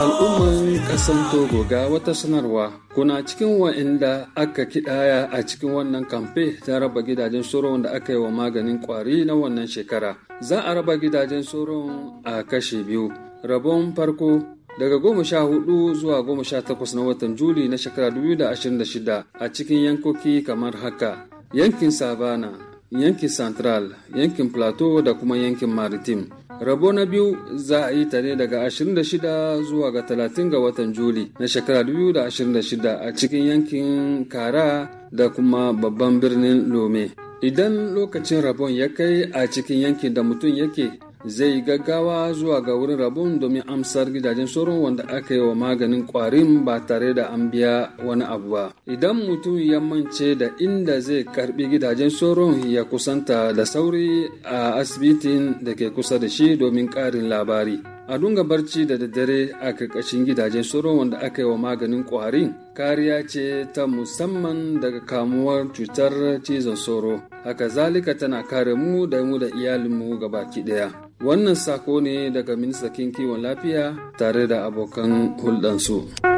Al'umman ƙasan Togo ga wata sanarwa kuna cikin wa'inda aka kidaya a cikin wannan kamfe ta raba gidajen soron da aka yi wa maganin kwari na wannan shekara. Za a raba gidajen soron a kashe biyu. Rabon farko daga goma sha hudu zuwa goma sha takwas na watan Juli na shekara 2026 a cikin yankoki kamar haka. Yankin Savana, yankin Central, yankin Plateau da kuma yankin Maritime. rabo na biyu za a yi ta ne daga 26 zuwa ga 30 ga watan juli na shekara 2026 a cikin yankin kara da kuma babban birnin lome idan lokacin rabon ya kai a cikin yankin da mutum yake zai gaggawa zuwa ga wurin rabon domin amsar gidajen sauran wanda aka yi wa maganin kwarin ba tare da an biya wani abu ba idan mutum ya mance da inda zai karbi gidajen sauran ya kusanta da sauri a asibitin da ke kusa da shi domin karin labari a dunga barci da daddare a karkashin gidajen sauran wanda aka yi wa maganin kwarin kariya ce ta musamman daga kamuwar cutar cizon sauro haka zalika tana kare mu da mu da iyalinmu gabaki daya wannan sako ne daga ministan kiwon lafiya tare da abokan hulɗansu.